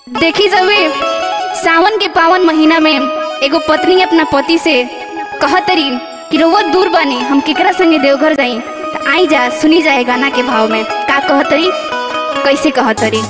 देखी जबे सावन के पावन महीना में एगो पत्नी अपना पति से कहतरी कि रोवत दूर बनी हम केकरा संगे देवघर जाई त आई जा सुनी जाए गाना के भाव में का कहतरी कैसे कहतरी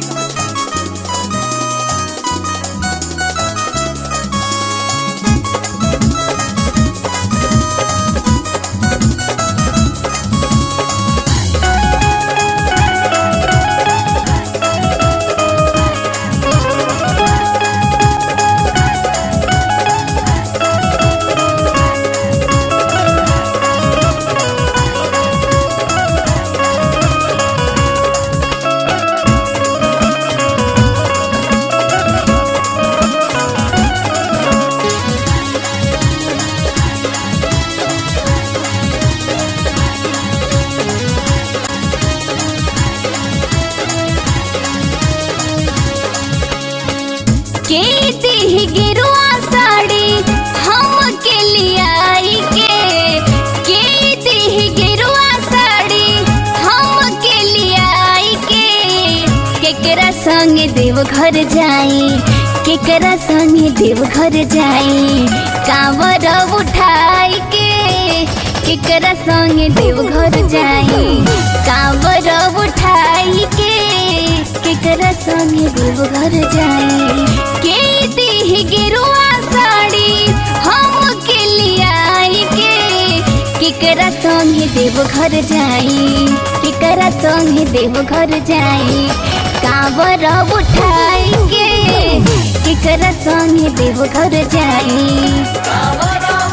के दी गिरुआ साड़ी हम के लियाई के के दी गिरुआ साड़ी हम के लियाई के केकरा संग देव घर जाई केकरा संग देव घर जाई कांवर उठाई के केकरा संग देव घर जाई कांवर उठाई के केकरा संग देव घर जाई के दी गिरुआ साड़ी हम के लियाई के केकरा संग देव घर जाई केकरा संग देव घर जाई कांवर उठाई के केकरा संग देव घर जाई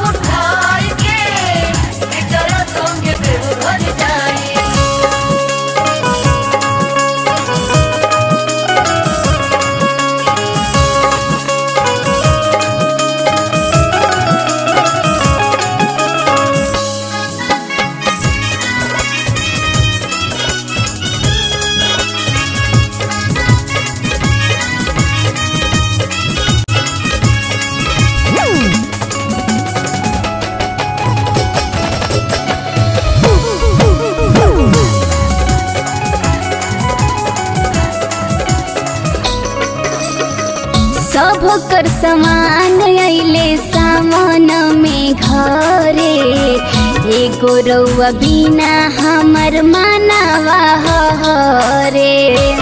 सब कर समान अइले सामान में घरे एगो रउआ बिना हमर मानवा हरे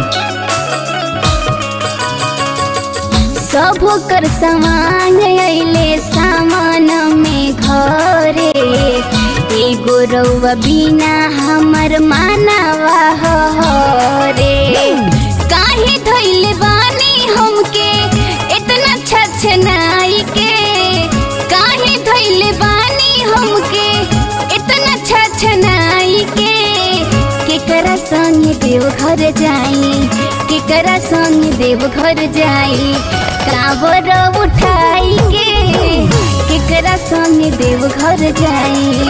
सब कर समान अइले सामान में घरे एगो रउआ बिना हमर मानवा हरे काहे धइले बानी हमके इतना छछनाई के काहे धइले बानी हमके इतना छछनाई के केकरा संग देव घर जाई केकरा संग देव घर जाई कांवर उठाई के केकरा संग देव घर जाई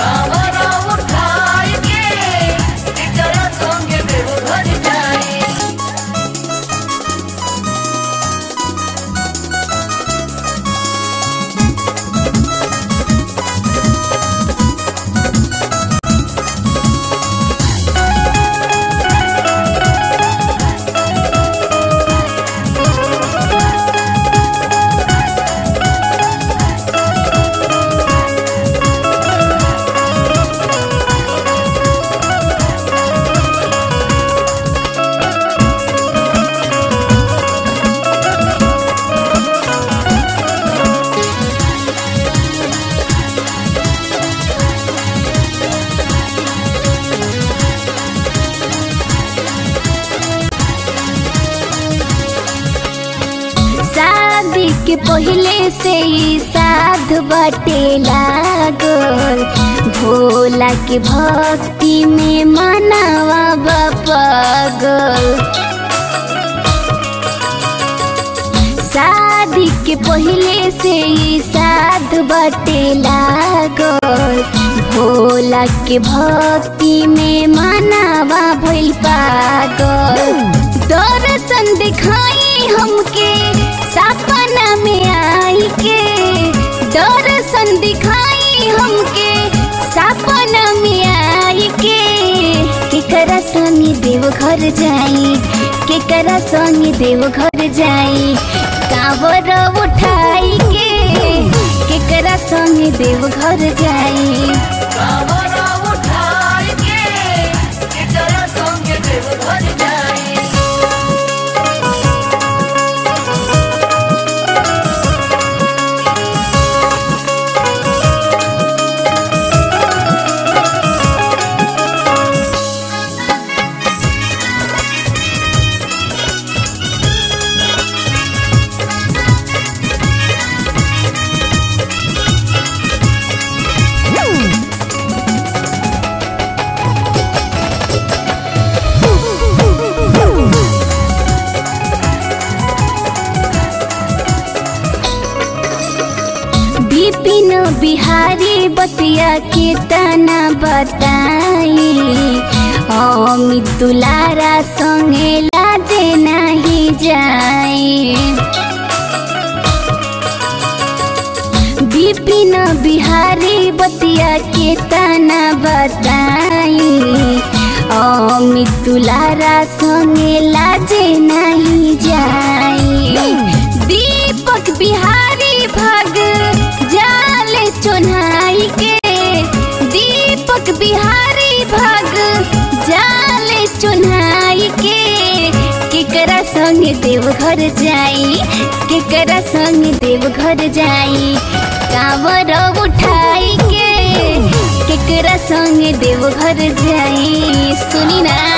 शादी के पहले से ही साध बटे लागल भोला के भक्ति में मनावा बपगल शादी के पहले से ही साध बटे लागल भोला के भक्ति में मनावा भइल पागल दर्शन दिखाई हमके सपना में आई के दर्शन दिखाई हमके सपना में आई के केकरा संग देव घर जाई केकरा संग संग देव घर जाई कावर उठाई के केकरा संग देव घर जाई कावरा उठाई के केकरा संगे देव घर जाई बिपिन बिहारी बतिया के तना बताई अमित दुलारा संगे लाजे नहीं जाई बिपिन बिहारी बतिया के तना बताई अमित दुलारा संगे लाजे नहीं जाई दीपक बिहारी भग जाले चुनाई के दीपक बिहारी भग जाले चुनाई के केकरा संग देव घर जाई केकरा संग देव घर जाई कांवर उठाई के केकरा संग देव घर जाई सुनी ना